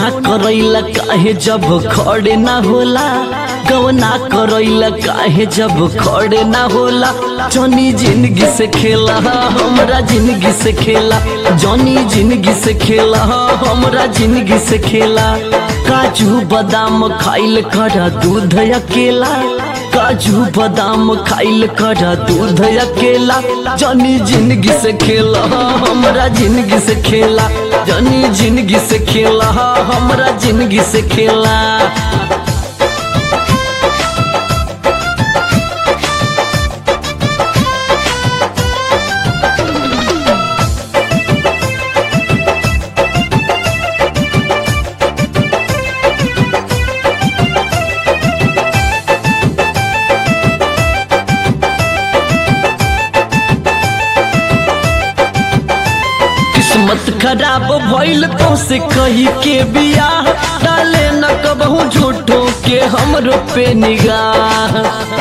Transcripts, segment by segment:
गवना करैला काहे जब खड़े ना होला गवना करैला काहे जब खड़े ना होला जनी जिंदगी से खेला हमरा जिंदगी से खेला जनी जिंदगी से खेला हमरा जिंदगी से खेला काजू बादाम खाइल कर दूध अकेला काजू बादाम खाइल कर दूध अकेला जनी जिंदगी से खेला हमरा जिंदगी से खेला जनी जिंदगी से खेला हमरा जिंदगी से खेला किस्मत खराब भइल तो से कही के बियाह डाले न कबहू झूठो के हमरो पे निगाह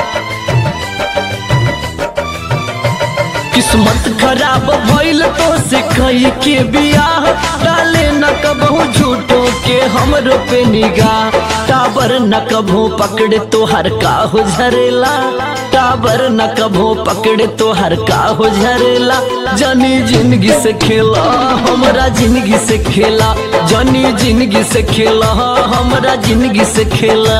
किस्मत खराब भइल तो से कही के बियाह डाले न कबहू झूठो के हमरो पे निगाह टाबर न कबहू पकड़े तो हर का हो झरेला टाबर न कबहू पकड़े तो हर का हो झरेला जनी जिंदगी से खेला हमरा जिंदगी से खेला जनी जिंदगी से खेला हमरा जिंदगी से खेला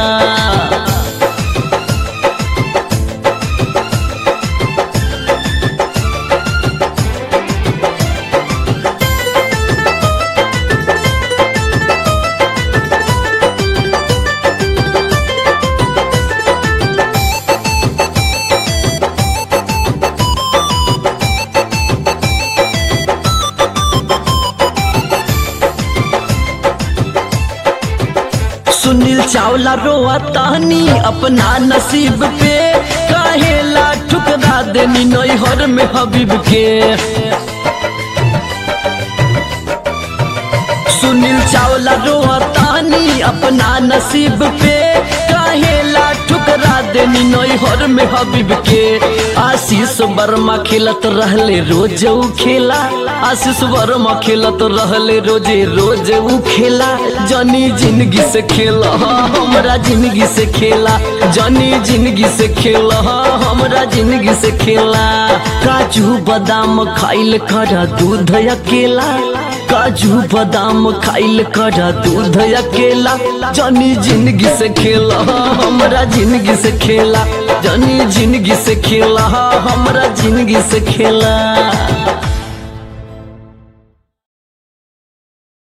सुनील चावला रोआ तानी अपना नसीब पे काहेला ठुकरा देनी नैहर में हबीब के सुनील चावला रोआ तानी अपना नसीब पे काहेला ठुकरा देनी नैहर में हबीब के आशीष वर्मा खेलत रहले रोज ऊ खेला आशीष वर्मा खेलत रहले रोजे रोज ऊ खेला जनी जिंदगी से खेला हमरा जिंदगी से खेला जनी जिंदगी से खेला हमरा जिंदगी से खेला काजू बादाम खाइल कर दूध अकेला काजू बादाम खाइल कर दूध अकेला जनी जिंदगी से खेला हमरा जिंदगी से खेला जनी जिंदगी से खेला हमरा जिंदगी से खेला